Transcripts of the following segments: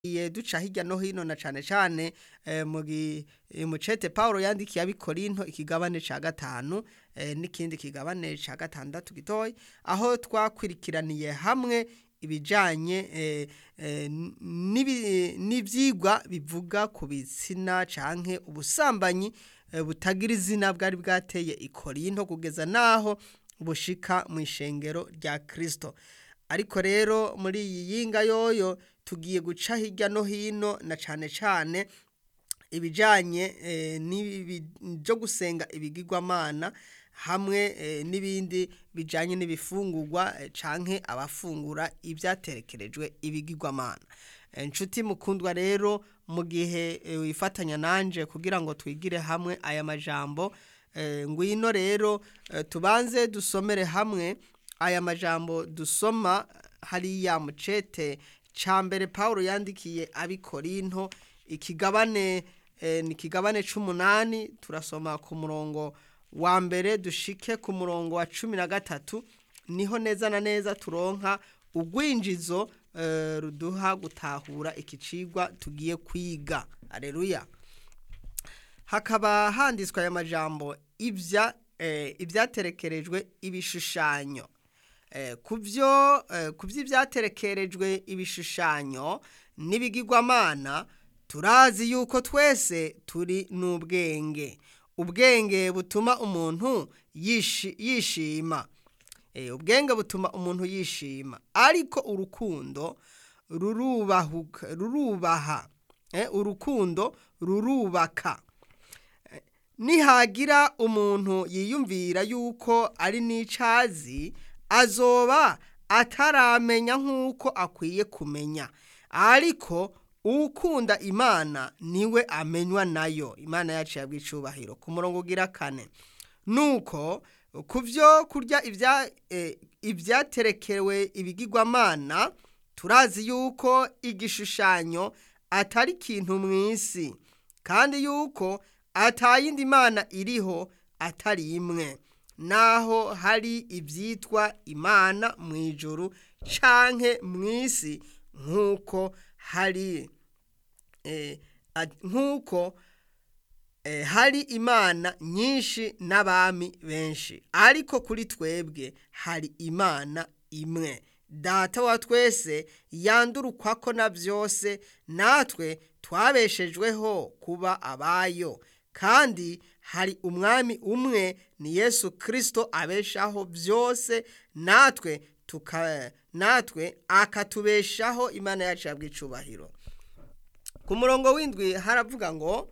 iye duca hirya no hino na cane cane eh, mu gi- eh, mu cete Paulo yandikiye abikorinto ikigabane ca gatanu eh, n'ikindi kigabane ca gatandatu gitoyi aho twakwirikiraniye hamwe ibijanye eh, eh, n'ibi- n'ivyigwa bivuga ku bitsina canke ubusambanyi eh, butagira izina bwari bwateye ikorinto kugeza naho bushika mu ishengero rya Kristo ariko rero muri iyi yinga yoyo tugiye guca hirya no hino na cane cane ibijanye eh, n'ibi- byo gusenga ibigirwamana hamwe eh, n'ibindi bijanye n'ibifungurwa eh, canke abafungura ibyaterekerejwe ibigirwamana Eh, nshuti mukundwa rero mu gihe eh, wifatanya nanje kugira ngo twigire hamwe aya majambo eh, ngwino rero eh, tubanze dusomere hamwe aya majambo dusoma hariya mu cete ca mbere Paulo yandikiye abikorinto ikigabane eh, ni ikigabane c'umunani turasoma ku murongo wa mbere dushike ku murongo wa cumi na gatatu niho neza na neza turonka urwinjizo eh, ruduha gutahura iki cigwa tugiye kwiga aleluya hakaba handitswe aya majambo ibya eh, ibyaterekerejwe ibishushanyo eh, kuvyo eh, kuvy'ibyaterekerejwe ibishushanyo n'ibigirwamana turazi yuko twese turi n'ubwenge ubwenge butuma umuntu yishi- yishima Eh, ubwenge butuma umuntu yishima ariko urukundo rurubahuka rurubaha Eh, urukundo rurubaka Eh, nihagira umuntu yiyumvira yuko ari n'icazi azoba ataramenya nk'uko akwiye kumenya ariko ukunda imana niwe amenywa nayo imana yacu yabwiye icubahiro ku murongo ugira kane nuko ku byo kurya ibya- eh, ibyaterekewe ibigirwamana turazi yuko igishushanyo atari ikintu mu isi kandi yuko atayindi mana iriho atari imwe naho hari ibyitwa imana mu ijuru canke mu isi nk'uko hari eh, at- nk'uko eh, hari imana nyinshi n'abami benshi ariko kuri twebwe hari imana imwe data wa twese yandurukwako na byose natwe twabeshejweho kuba abayo kandi hari umwami umwe ni yesu kirisito abeshaho byose natwe tuka natwe akatubeshaho imana yacu yabwicubahiro ku murongo w'indwi haravuga ngo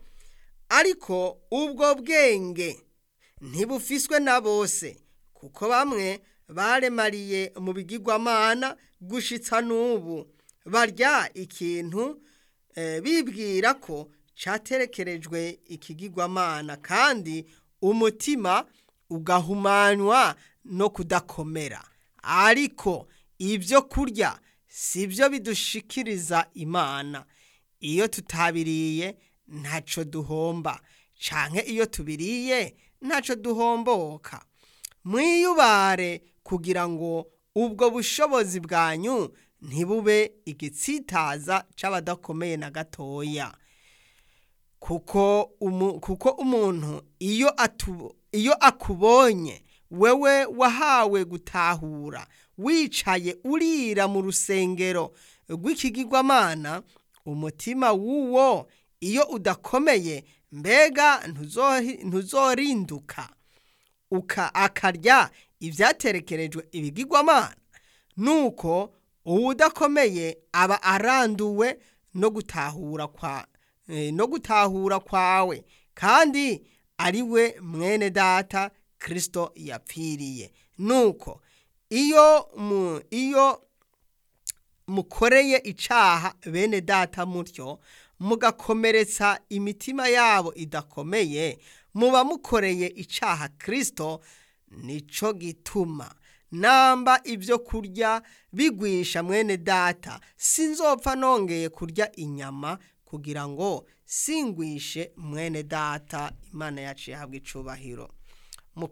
ariko ubwo bwenge ntibufiswe na bose kuko bamwe baremariye mu bigirwamana gushitsa n'ubu barya ikintu eh, bibwira ko caterekerejwe ikigirwamana kandi umutima ugahumanywa no kudakomera ariko ibyo kurya si byo bidushikiriza imana iyo tutabiriye ntaco duhomba canke iyo tubiriye ntaco duhomboka mwiyubare kugira ngo ubwo bushobozi bwanyu ntibube igitsitaza c'abadakomeye na gatoya kuko umu, kuko umuntu iyo atu, iyo akubonye wewe wahawe gutahura wicaye urira mu rusengero rw'ikigirwamana umutima w'uwo iyo udakomeye mbega ntuzohi- ntuzorinduka uka akarya ibyaterekerejwe ibigirwamana nuko uwudakomeye aba aranduwe no gutahura kwa eh, no gutahura kwawe kandi ari we mwene data kristo yapfiriye nuko iyo mu iyo mukoreye icaha bene data mutyo mugakomeretsa imitima yabo idakomeye muba mukoreye icaha kristo nico gituma namba ibyo kurya bigwisha mwene data sinzopfa nongeye kurya inyama kugira ngo singwishe mwene data imana yacu yahabwa icubahiro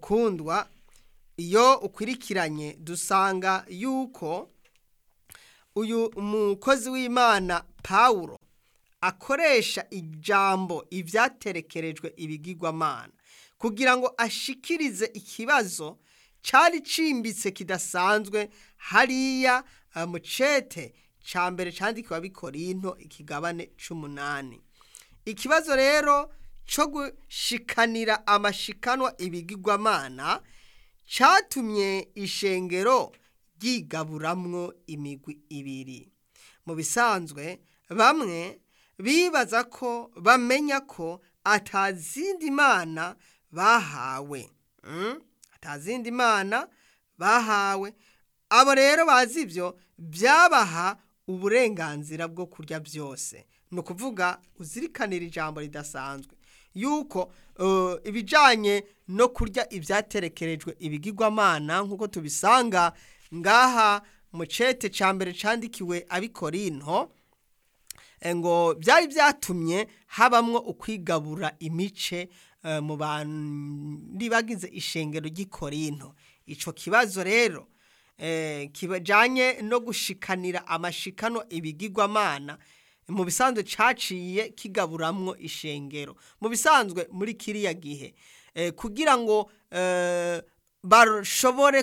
mukundwa iyo ukurikiranye dusanga yuko uyu mukozi w'imana pawulo akoresha ijambo ibyaterekerejwe ibigirwamana kugira ngo ashikirize ikibazo cyari cimbitse kidasanzwe hariya mu cete cya mbere cyandikiwe abikorinto ikigabane c'umunani ikibazo rero cyo gushikanira amashikanwa ibigirwamana cyatumye ishengero ryigaburamwo imigwi ibiri mu bisanzwe bamwe bibaza ko bamenya ko atazindi mana bahawe atazindi mana bahawe abo rero bazi ibyo byabaha uburenganzira bwo kurya byose ni ukuvuga uzirikanira ijambo ridasanzwe yuko ibijyanye no kurya ibyaterekerejwe ibigirwamana nk'uko tubisanga ngaha mu cete cya mbere cyandikiwe abikorinto ngo byari byatumye habamwo ukwigabura imice mu bandi bagize ishengero ry'ikorinto icyo kibazo rero kijyanye no gushikanira amashikano ibigirwamana mu bisanzwe cyaciye kigaburamwo ishengero mu bisanzwe muri kiriya gihe kugira ngo bashobore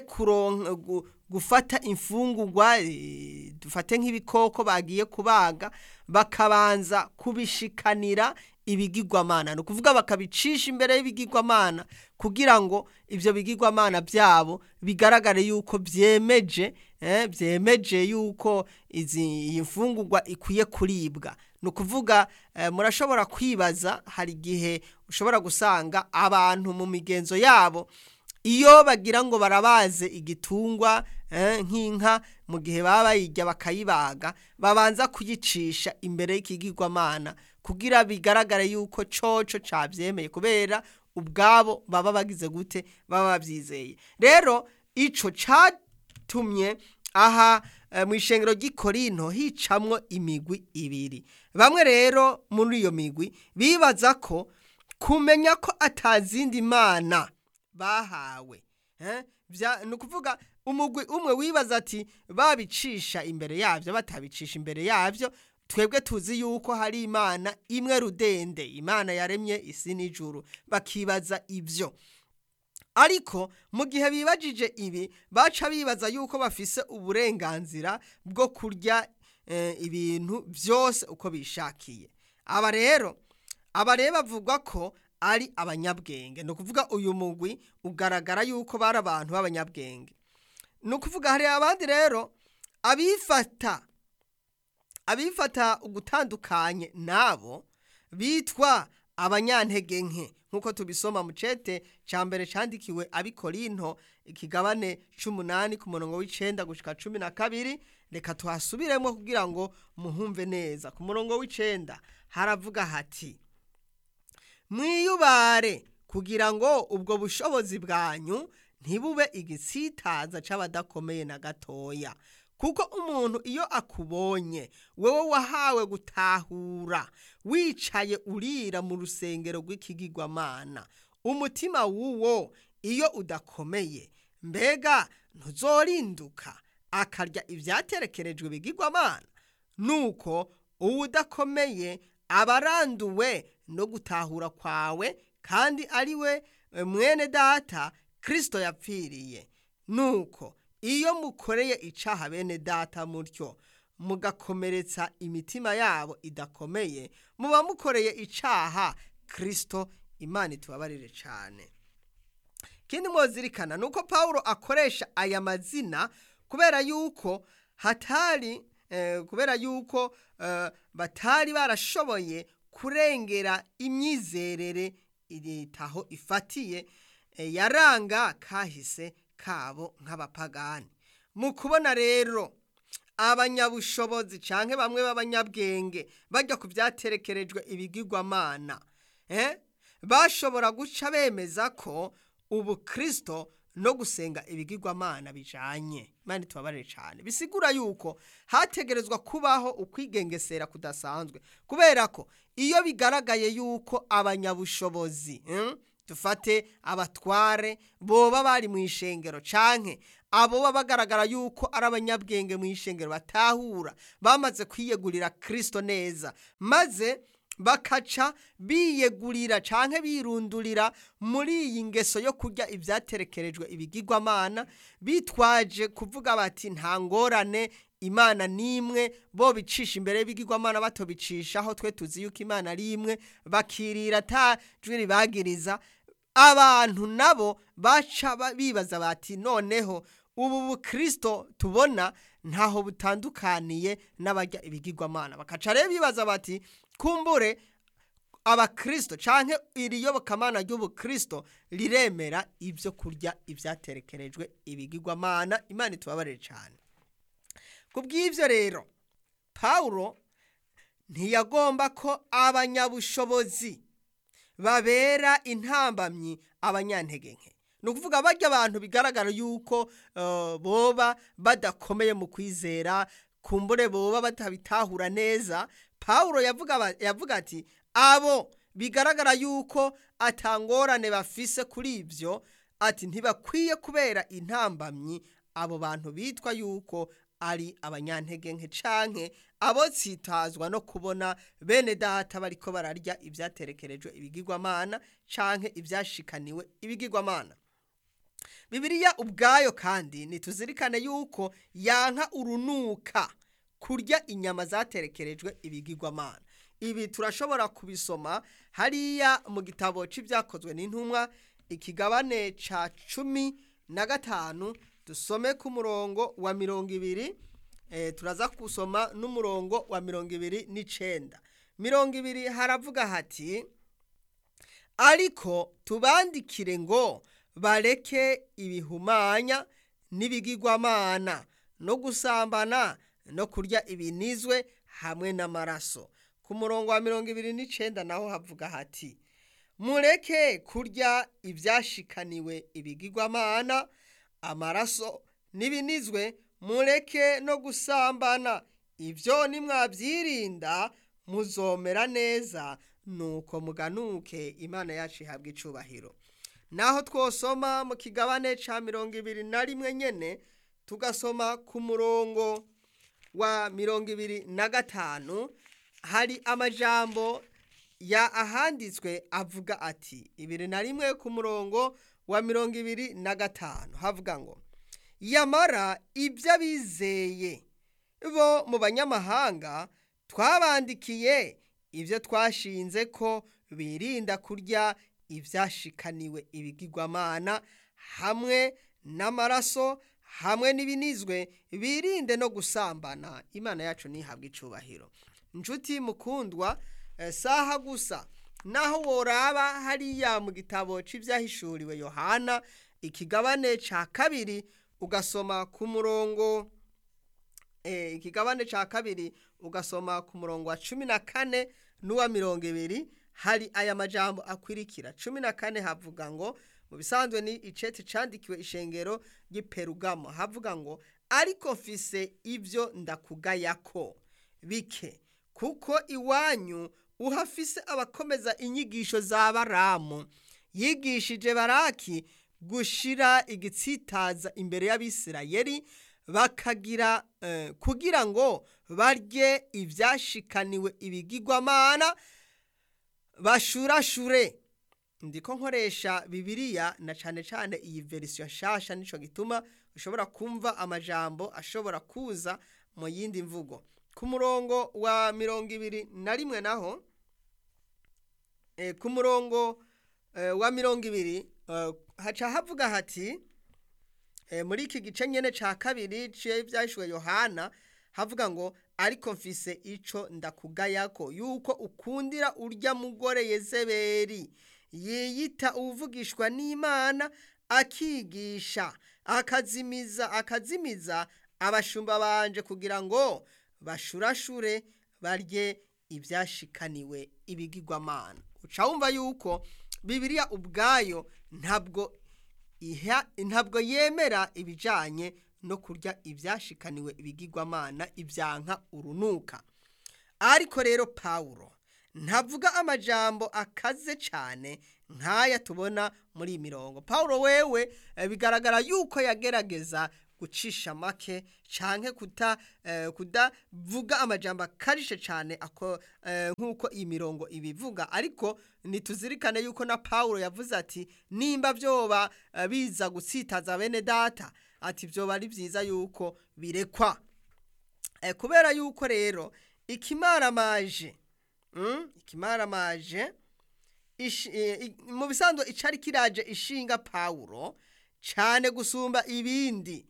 gufata imfungugwa dufate nk'ibikoko bagiye kubaga bakabanza kubishikanira ibigirwamana ni ukuvuga bakabicisha imbere y'ibigirwamana kugira ngo ibyo bigirwamana byabo bigaragare yuko byemeje byemeje yuko iyi mfungugwa ikwiye kuribwa ni ukuvuga murashobora kwibaza hari igihe ushobora gusanga abantu mu migenzo yabo iyo bagira ngo barabaze igitungwa nk'inka mu gihe baba bayirya bakayibaga babanza kuyicisha imbere y'ikigirwamana kugira bigaragare yuko coco cabyemeye kubera ubwabo baba bagize gute baba babyizeye rero ico catumye aha mu ishengero ry'ikorinto hicamwo imigwi ibiri bamwe rero muri iyo migwi bibaza ko kumenya ko atazindi mana bahawe ni ukuvuga umugwi umwe wibaza ati babicisha imbere yabyo batabicisha imbere yabyo twebwe tuzi yuko hari imana imwe rudende imana yaremye isi n'ijuru bakibaza ibyo ariko mu gihe bibajije ibi baca bibaza yuko bafise uburenganzira bwo kurya ibintu byose uko bishakiye aba rero aba rero bavuga ko ari abanyabwenge ni ukuvuga uyu mugwi ugaragara yuko bari abantu b'abanyabwenge ni ukuvuga hari abandi rero abifata abifata ugutandukanye nabo bitwa abanyantege nke nk'uko tubisoma mu cete cya mbere cyandikiwe abikorinto ikigabane cy'umunani ku murongo w'icyenda gushyika cumi na kabiri reka tuhasubiremo kugira ngo muhumve neza ku murongo w'icyenda haravuga hati mwiyubare kugira ngo ubwo bushobozi bwanyu ntibube igisitaza cy'abadakomeye na gatoya kuko umuntu iyo akubonye wowe wahawe gutahura wicaye urira mu rusengero rw'ikigirwamana umutima w'uwo iyo udakomeye mbega ntuzorinduka akarya ibyaterekerejwe bigirwamana nuko uwo udakomeye aba aranduwe no gutahura kwawe kandi ari we mwene data kirisito yapfiriye nuko iyo mukoreye icaha bene data mutyo mugakomeretsa imitima yabo idakomeye muba mukoreye icaha kirisito imana itubabarire cyane ikindi mwozirikana ni uko paul akoresha aya mazina kubera yuko hatari kubera yuko batari barashoboye kurengera imyizerere iritaho ifatiye yaranga kahise kabo nk'abapagani mu kubona rero abanyabushobozi cyangwa bamwe b'abanyabwenge bajya ku byaterekerejwe ibigirwamana bashobora guca bemeza ko ubu kirisito no gusenga ibigirwamana bijanye imana tubabarire cyane bisigura yuko hategerezwa kubaho ukwigengesera kudasanzwe kubera ko iyo bigaragaye yuko abanyabushobozi dufate abatware boba bari mu ishengero canke abo baba bagaragara yuko ari abanyabwenge mu ishengero batahura bamaze kwiyegurira kirisito neza maze bakaca biyegurira canke birundurira muri iyi ngeso yo kurya ibyaterekerejwe ibigirwamana bitwaje kuvuga bati nta ngorane imana nimwe bo bicisha imbere y'ibigirwamana batobicisha aho twe tuzi yuko imana ari imwe bakirira ata jwi ribagiriza abantu nabo baca bibaza bati noneho ubu bukristo tubona ntaho butandukaniye n'abarya ibigirwamana bakaca rero bibaza bati kumbure abakristo canke iri yobokamana ry'ubukristo riremera ibyo kurya ibyaterekerejwe ibigirwamana imana itubabarire cyane ku bw'ibyo rero pawulo ntiyagomba ko abanyabushobozi babera intambamyi abanyantege nke ni ukuvuga barya abantu bigaragara yuko boba badakomeye mu kwizera kumbure boba batabitahura neza pawulo yavuga ati abo bigaragara yuko atangorane bafise kuri ibyo ati ntibakwiye kubera intambamyi abo bantu bitwa yuko ari abanyantege nke canke abo tsitazwa no kubona bene data bariko bararya ibyaterekerejwe ibigirwamana canke ibyashikaniwe ibigirwamana Bibiliya ubwayo kandi nituzirikane yuko yanka urunuka kurya inyama zaterekerejwe ibigirwamana ibi turashobora kubisoma hariya mu gitabo c'ibyakozwe n'intumwa ikigabane ca cumi na gatanu dusome ku murongo wa mirongo ibiri turaza gusoma n'umurongo wa mirongo ibiri n'icenda mirongo ibiri haravuga hati ariko tubandikire ngo bareke ibihumanya n'ibigirwamana no gusambana no kurya ibinizwe hamwe n'amaraso ku murongo wa mirongo ibiri n'icenda naho havuga hati mureke kurya ibyashikaniwe ibigirwamana amaraso n'ibinizwe mureke no gusambana ibyo nimwabyirinda muzomera neza nuko muganuke imana yacu ihabwa icubahiro naho twosoma mu kigabane ca mirongo ibiri na rimwe nyene tugasoma ku murongo wa mirongo ibiri na gatanu hari amajambo ya ahanditswe avuga ati ibiri na rimwe ku murongo wa mirongo ibiri na gatanu havuga ngo yamara ibyo abizeye bo mu banyamahanga twabandikiye ibyo twashinze ko birinda kurya ibyashikaniwe ibigirwamana hamwe n'amaraso hamwe n'ibinizwe birinde no gusambana imana yacu ntihabwe icubahiro inshuti mukundwa saha gusa naho woraba hariya mu gitabo cy'ibyahishuriwe yohana ikigabane cya kabiri ugasoma ku murongo ikigabane cya kabiri ugasoma ku murongo wa cumi na kane n'uwa mirongo ibiri hari aya majambo akwirikira cumi na kane havuga ngo mu bisanzwe ni iceti candikiwe ishengero ry'iperugamo havuga ngo ariko mfise ibyo ndakugayako bike kuko iwanyu uhafise abakomeza inyigisho za baramu yigishije baraki gushira igitsitaza imbere y'abisirayeli bakagira kugira ngo barye ibyashikaniwe ibigirwamana bashurashure ndiko nkoresha bibiliya na cyane cyane iyi verisiyo nshasha nico gituma ushobora kumva amajambo ashobora kuza mu yindi mvugo ku murongo wa mirongo ibiri na rimwe naho ku murongo wa mirongo ibiri haca havuga hati muri iki gice nyine cya kabiri cy'ibyashyuwe yohana havuga ngo ariko mfise ico ndakugayako yuko ukundira urya mugore yezeberi yiyita uvugishwa n'imana akigisha akazimiza akazimiza abashumba banje kugira ngo bashurashure barye ibyashikaniwe ibigirwamana uca wumva yuko bibiliya ubwayo ntabwo iha ntabwo yemera ibijanye no kurya ibyashikaniwe ibigirwamana ibyanka urunuka ariko rero pawulo ntavuga amajambo akaze cyane nk'aya tubona muri iyi mirongo pawulo wewe bigaragara yuko yagerageza gucisha make canke kuta eh, kudavuga amajambo akarishe cyane ako eh, nk'uko iyi mirongo ibivuga ariko nituzirikane yuko na Paulo yavuze ati nimba vyoba eh, biza gutsitaza bene data ati vyoba ari vyiza yuko birekwa eh, kubera yuko rero ikimaramaje mm? ikimaramaje ishi- eh, i- mu bisanzwe icari kiraje ishinga Paulo cyane gusumba ibindi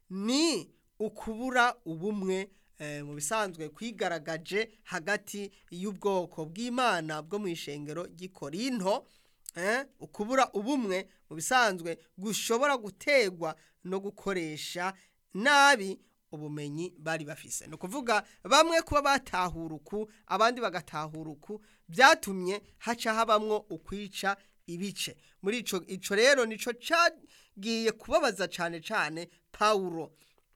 ni ukubura ubumwe eh, mu bisanzwe kwigaragaje hagati y'ubwoko bw'Imana bwo mu ishengero ry'Ikorinto eh, ukubura ubumwe mu bisanzwe gushobora gutegwa no gukoresha nabi ubumenyi bari bafise ni ukuvuga bamwe kuba batahura uku abandi bagatahura uku byatumye haca habamwo ukwica ibice muri ico ico rero nico cagiye kubabaza cane cane Paulo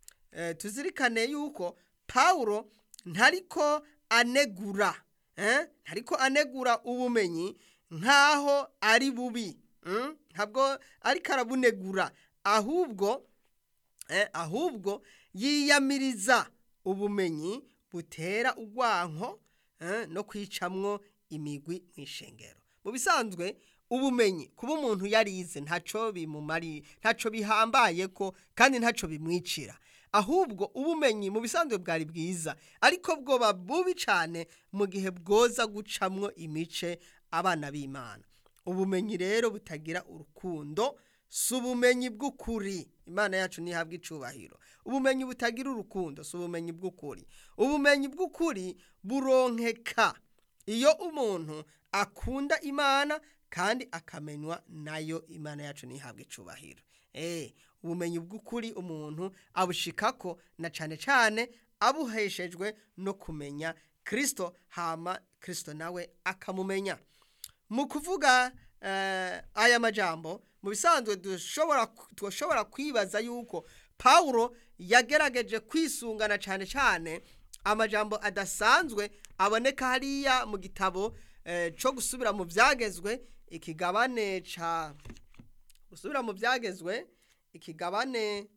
eh, tuzirikane yuko Paulo ntariko anegura eh? ntariko anegura ubumenyi nkaho ari bubi mm? ntabwo ariko arabunegura ahubwo eh, ahubwo yiyamiriza ubumenyi butera urwanko eh, no kwicamwo imigwi mu ishengero mu bisanzwe ubumenyi kuba umuntu yarize ntaco bimumari ntaco bihambaye ko kandi ntaco bimwicira ahubwo ubumenyi mu bisanzwe bwari bwiza ariko bwoba bubi cyane mu gihe bwoza gucamwo imice abana b'Imana ubumenyi rero butagira urukundo si ubumenyi bw'ukuri imana yacu ntihabwa icubahiro ubumenyi butagira urukundo si ubumenyi bw'ukuri ubumenyi bw'ukuri buronkeka iyo umuntu akunda imana kandi akamenywa nayo imana yacu ntihabwa icubahiro eh ubumenyi bw'ukuri umuntu abushikako na cane cane abuheshejwe no kumenya kristo hama kristo nawe akamumenya mu kuvuga eh, aya majambo mu bisanzwe dushobora dushobora kwibaza yuko Paulo yagerageje kwisungana cyane cyane amajambo adasanzwe aboneka hariya mu gitabo eh, co gusubira mu byagezwe ikigabane ca gusubira mu byagezwe ikigabane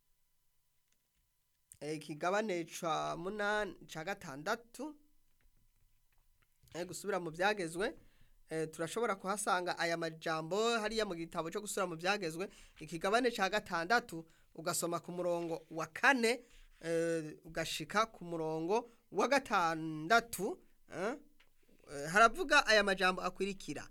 eh, ikigabane ca munani ca gatandatu eh, gusubira mu byagezwe eh, turashobora kuhasanga aya majambo hariya mu gitabo cyo gusura mu byagezwe ikigabane ca gatandatu ugasoma ku murongo wa kane eh, ugashika ku murongo wa gatandatu eh, eh, haravuga aya majambo akurikira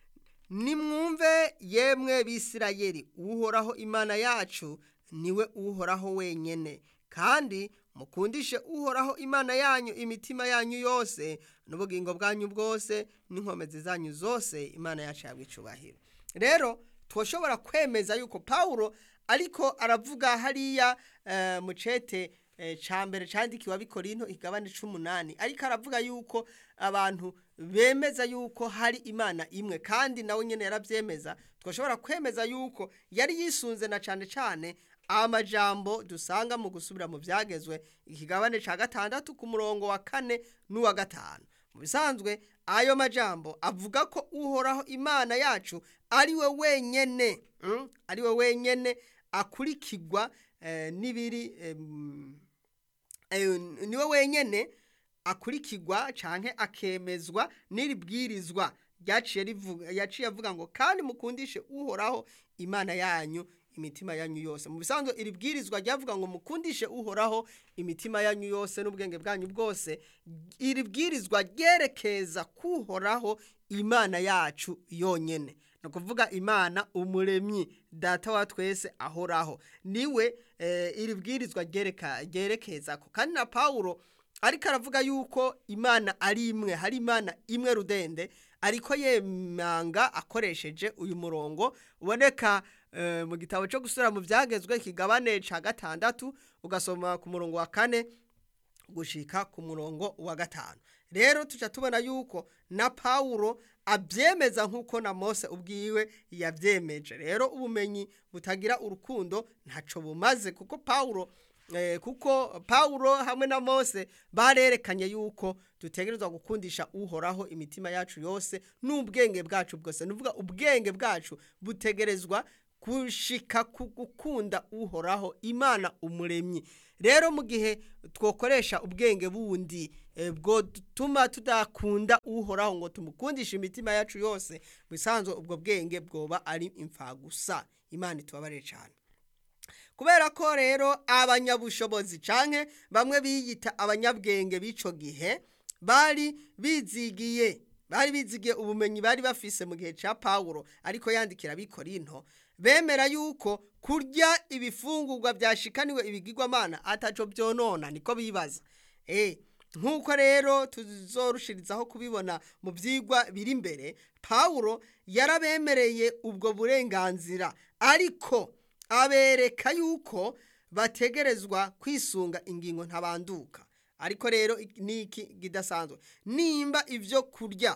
nimwumve yemwe bisirayeli uhoraho imana yacu niwe uhoraho wenyene kandi mukundishe uhoraho imana yanyu imitima yanyu yose n'ubugingo bwanyu bwose n'inkomezi zanyu zose imana yacu yabwa icubahiro rero twoshobora kwemeza yuko Paulo ariko aravuga hariya eh, mu cete eh, ca mbere candikiwe abikorinto igabane c'umunani ariko aravuga yuko abantu bemeza yuko hari imana imwe kandi nawe nyene yaravyemeza twoshobora kwemeza yuko yari yisunze na cane cane amajambo dusanga mu gusubira mu byagezwe ikigabane ca gatandatu ku murongo wa kane n'uwa gatanu mu bisanzwe ayo majambo avuga ko uhoraho imana yacu ari we wenyene mm? ari we wenyene akurikirwa eh, n'ibiri em, eh, niwe wenyene akurikirwa canke akemezwa n'iri bwirizwa ryaciye rivuga yaciye avuga ngo kandi mukundishe uhoraho imana yanyu imitima yanyu yose mu bisanzwe iri bwirizwa ryavuga ngo mukundishe uhoraho imitima yanyu yose n'ubwenge bwanyu bwose iri bwirizwa ryerekeza kuhoraho imana yacu yonyene ni ukuvuga imana umuremyi data wa twese ahoraho niwe eh, iri bwirizwa ryereka- ryerekeza ko kandi na pawulo ariko aravuga yuko imana ari imwe hari imana imwe rudende ariko yemanga akoresheje uyu murongo uboneka eh, mu gitabo cyo gusura mu byagezwe ikigabane ca gatandatu ugasoma ku murongo wa kane gushika ku murongo wa gatanu rero tuca tubona yuko na pawulo abyemeza nk'uko na mose ubwiwe yabyemeje rero ubumenyi butagira urukundo ntaco bumaze kuko pawulo eh, kuko pawulo hamwe na mose barerekanye yuko dutegerezwa gukundisha uhoraho imitima yacu yose n'ubwenge bwacu bwose nuvuga ubwenge bwacu butegerezwa gushika ku gukunda uhoraho imana umuremyi rero mu gihe twokoresha ubwenge bundi bwo dutuma tudakunda uhoraho ngo tumukundishe imitima yacu yose bisanzwe ubwo bwenge bwoba ari imfagusa imana itubabarire cyane kubera ko rero abanyabushobozi canke bamwe biyita abanyabwenge b'ico gihe bari bizigiye bari bizigiye ubumenyi bari bafise mu gihe ca Paulo ariko yandikira bikorinto bemera yuko kurya ibifungurwa byashikaniwe ibigirwamana ataco byonona niko bibaza eh nk'uko rero tuzorushirizaho kubibona mu byigwa biri imbere Paulo yarabemereye ubwo burenganzira ariko abereka yuko bategerezwa kwisunga ingingo ntabanduka ariko rero niki kidasanzwe nimba ibyo kurya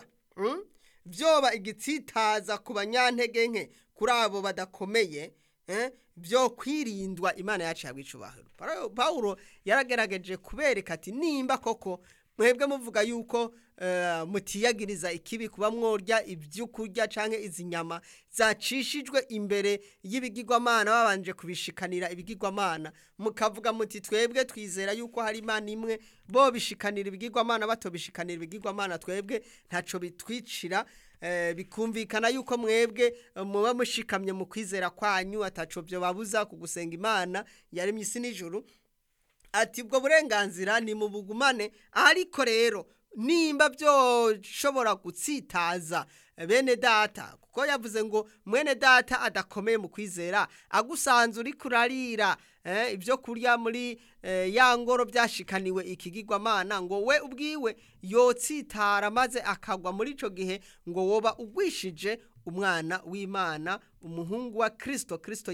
byoba igitsitaza ku banyantege nke kuri abo badakomeye byo kwirindwa imana yacu yabwicubahiro Paulo yaragerageje kubereka ati nimba koko mwebwe muvuga yuko mutiyagiriza ikibi kuba mworya ibyo kurya cyangwa izi nyama zacishijwe imbere y'ibigirwamana babanje kubishikanira ibigirwamana mukavuga muti twebwe twizera yuko hari imana imwe bo bishikanira ibigirwamana batobishikanira ibigirwamana twebwe ntacyo bitwicira bikumvikana yuko mwebwe muba mushikamye mu kwizera kwanyu ataco byo babuza kugusenga imana yaremye isi n'ijuru ati ubwo burenganzira ni mu bugumane ariko rero nimba byoshobora gutsitaza bene data kuko yavuze ngo mwene data adakomeye mu kwizera agusanze uri kurarira ibyo kurya muri ya ngoro byashikaniwe ikigirwamana ngo we ubwiwe yotsitara maze akagwa muri icyo gihe ngo woba ugwishije umwana w'imana umuhungu wa kirisito kirisito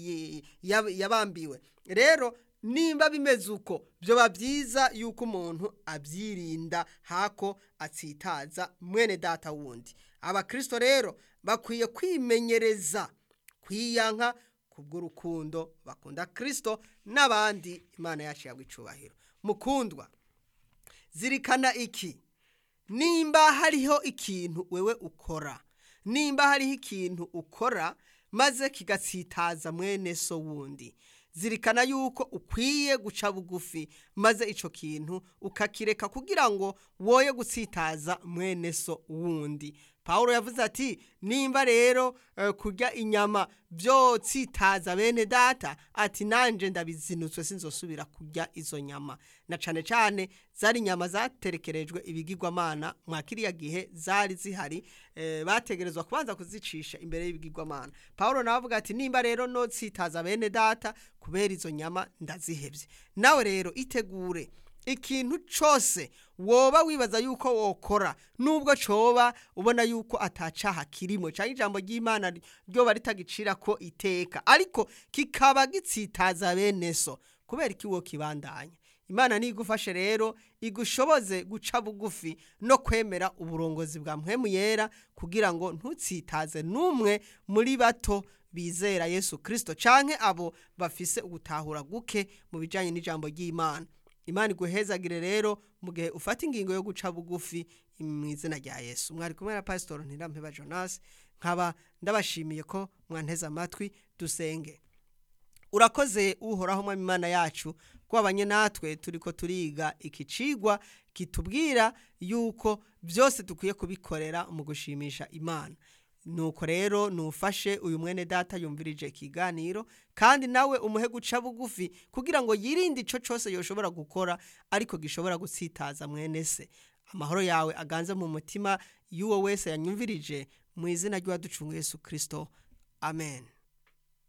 yabambiwe rero nimba bimeze uko byoba byiza yuko umuntu abyirinda hako atsitaza mwene data wundi abakirisito rero bakwiye kwimenyereza kwiyanka kubw'urukundo bakunda kirisito n'abandi imana yacu yabwa icubahiro mukundwa zirikana iki nimba hariho ikintu wewe ukora nimba hariho ikintu ukora maze kigatsitaza mwene so wundi zirikana yuko ukwiye guca bugufi maze icyo kintu ukakireka kugira ngo woye gutsitaza mwene so wundi paul yavuze ati nimba rero kurya inyama byotsitaza bene data ati nanjye ndabizinutswe sinzosubira kurya izo nyama na cyane cyane zari inyama zaterekerejwe ibigirwamana mwa kiriya gihe zari zihari bategerezwa kubanza kuzicisha imbere y'ibigirwamana paul nawe avuga ati nimba rero no tsitaza bene data kubera izo nyama ndazihebye nawe rero itegure ikintu cyose woba wibaza yuko wokora nubwo coba ubona yuko atacaha kirimo cyangwa ijambo ry'imana ryoba ritagicira ko iteka ariko kikaba gitsitaza bene so kubera iki wo kibandanya imana nigufashe rero igushoboze guca bugufi no kwemera uburongozi bwa mpwemu yera kugira ngo ntutsitaze n'umwe muri bato bizera yesu kirisito canke abo bafise ugutahura guke mu bijyanye n'ijambo ry'imana imana iguhezagire rero mu gihe ufata ingingo yo guca bugufi mu izina rya yesu mwari kumwe na pasitori ntirampeba jonas nkaba ndabashimiye ko mwanteze amatwi dusenge urakoze uhoraho mwami imana yacu twabanye natwe turi ko turiga iki cigwa kitubwira yuko byose dukwiye kubikorera mu gushimisha imana nuko rero nufashe uyu mwene data yumvirije ikiganiro kandi nawe umuhe guca bugufi kugira ngo yirinde icyo cyose yoshobora gukora ariko gishobora gutsitaza mwene se amahoro yawe aganze mu mutima y'uwo wese yanyumvirije mu izina ry'uwaducunga Yesu kirisito amen